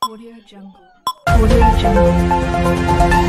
Audio Jungle. Audio Jungle.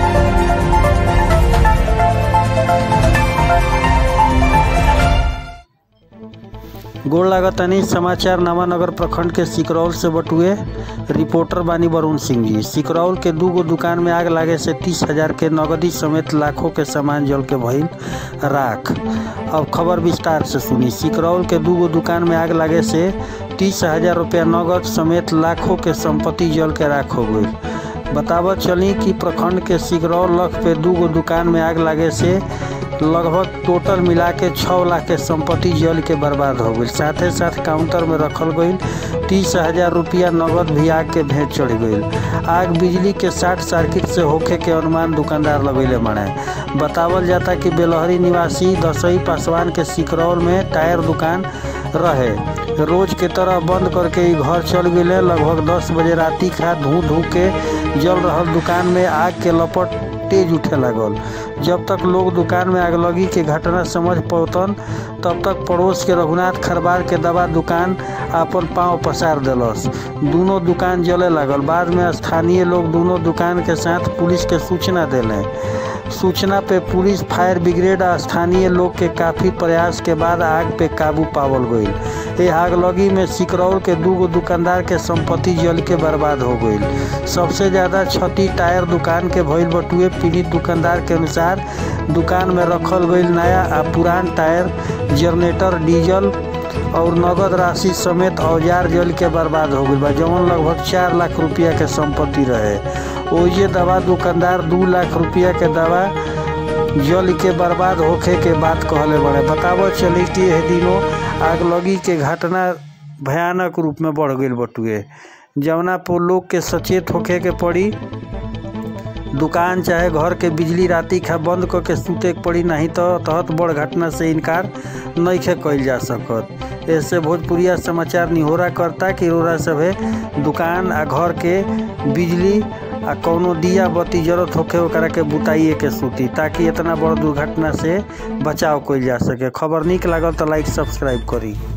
गोड़ लागतानी समाचार नवानगर प्रखंड के सिकरौल से बटुए रिपोर्टर बानी वरुण सिंह जी सिकरौल के दू गो दुकान में आग लागे से तीस हजार के नगदी समेत लाखों के सामान जल के भइल राख अब खबर विस्तार से सुनी सिकरौल के दू गो दुकान में आग लागे से तीस हजार रुपया नगद समेत लाखों के संपत्ति जल के राख हो गई बतावत चली कि प्रखंड के सिकरौल लख पे दू गो दुकान में आग लागे से लगभग टोटल मिला के छः लाख के संपत्ति जल के बर्बाद हो गई साथे साथ काउंटर में रखल गई तीस हजार रुपया नगद भी आग के भेंट चढ़ गई आग बिजली के शॉर्ट सर्किट से होखे के अनुमान दुकानदार लगैले मने बतावल जाता कि बेलहरी निवासी दसई पासवान के सिकरौल में टायर दुकान रहे रोज के तरह बंद करके ई घर चल गए लगभग दस बजे राती खा धू धू के जल रहल दुकान में आग के लपट तेज उठे लागल जब तक लोग दुकान में आगलगी के घटना समझ पौतन तब तक पड़ोस के रघुनाथ खरबार के दवा दुकान अपन पांव पसार देलस दोनों दुकान जले लागल बाद में स्थानीय लोग दोनों दुकान के साथ पुलिस के सूचना देले सूचना पे पुलिस फायर ब्रिगेड आ स्थानीय लोग के काफी प्रयास के बाद आग पे काबू पावल गईल ए आगलगी में सिकरौल के दू गो दुकानदार के संपत्ति जल के बर्बाद हो गईल सबसे ज्यादा क्षति टायर दुकान के भइल बटुए पीड़ित दुकानदार के अनुसार दुकान में रखल गईल नया आ पुरान टायर जनरेटर डीजल और नगद राशि समेत औजार जल के बर्बाद हो गईल बा जवन लगभग चार लाख रुपया के संपत्ति रहे ओइजे दवा दुकानदार दू लाख रुपया के दवा जल के बर्बाद होखे के बात कहले बड़े बतावो चली कि एह दिनों आगलगी के घटना भयानक रूप में बढ़ गईल बटुए जवना पर लोग के सचेत होखे के पड़ी दुकान चाहे घर के बिजली राती खा बंद करके सूते के पड़ी नहीं तो तहत बड़ घटना से इनकार नइखे कइल जा सकत ऐसे भोजपुरिया समाचार निहोरा करता कि रोरा सभे दुकान आ घर के बिजली आ कौनो दिया बत्ती जरूरत होखे ओकरा के बुताइए के सूती ताकि इतना बड़ दुर्घटना से बचाव कइल जा सके खबर निक लागल तो लाइक सब्सक्राइब करी